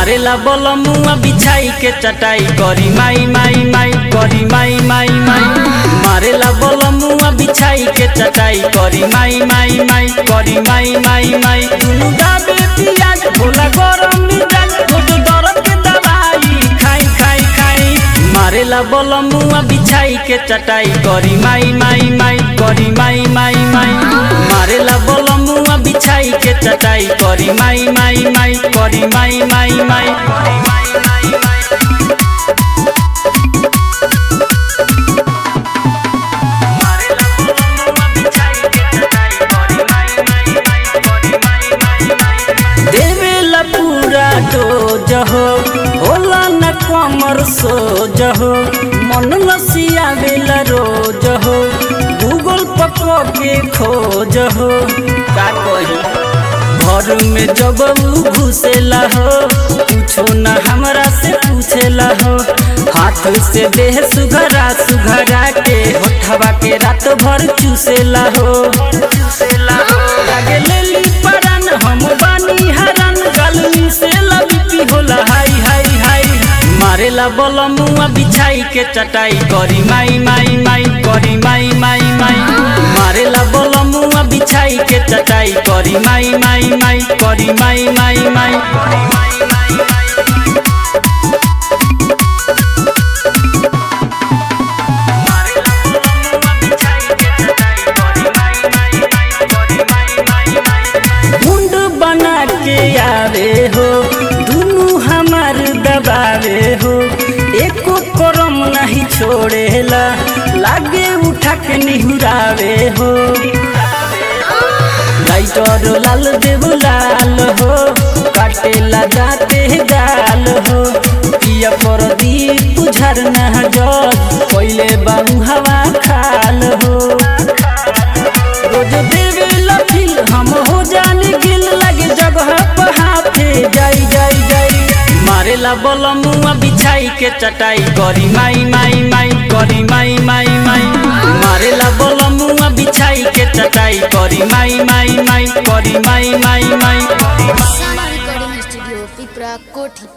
मारेला बलमुआ बिछाई के चटाई करी माई माई माई करी माई माई माई मारेला बलमुआ बिछाई के चटाई करी माई माई माई करी माई माई माई दुनु दाबे पियाज भोला गरम मिजाज रोज दर्द के दवाई खाई खाई खाई मारेला बलमुआ बिछाई के चटाई करी माई माई माई करी माई माई माई मारेला बलमुआ बिछाई के चटाई करी माई माई माई करी माई माई माई करी माई माई माई मारेला बलमुआ बिछाई के चटाई करी माई माई माई करी माई माई माई देवेला पूरा डोज हो होला न कमर सोज हो मन लसियावेला रोज हो गूगल पको के खोज हो का कही घर में जब उ घुसेला हो कुछो न हमरा से पूछेला हो हाथ से देह सुघरा सुघरा के होठवा के रात भर चूसेला हो चूसेला हो लागे लेली परान हम बानी हरान गलनी से लबी होला हाई हाई हाई मारेला बलमुआ बिछाई के चटाई करी माई माई माई करी माई माई माई मारेला बलमुआ बिछाई के चटाई करी माई माई माई करी माई माई माई करी माई माई माई मारेला बलमुआ बिछाई के चटाई करी माई माई माई करी माई माई माई मुंड बना के आवे हो दुनु हमार दबावे हो एको करम नहीं छोड़ेला लागे उठा के निहुरावे हो लाइटर लाल देव लाल हो काटेला जाते गाल हो पिया पर दीप झरना जल पहले बाबू हवा खाल हो रोज देवे लफिल हम हो जाने गिल लगे जगह पर हाथे जाई जाई जाई मारेला बलमुआ बिछाई के चटाई करी माई माई माई करी माई माई माई मारेला बलमुआ बिछाई के चटाई करी माई माई माई करी माई माई माई करी माई Sound Recording Studio, Pipra, Koti.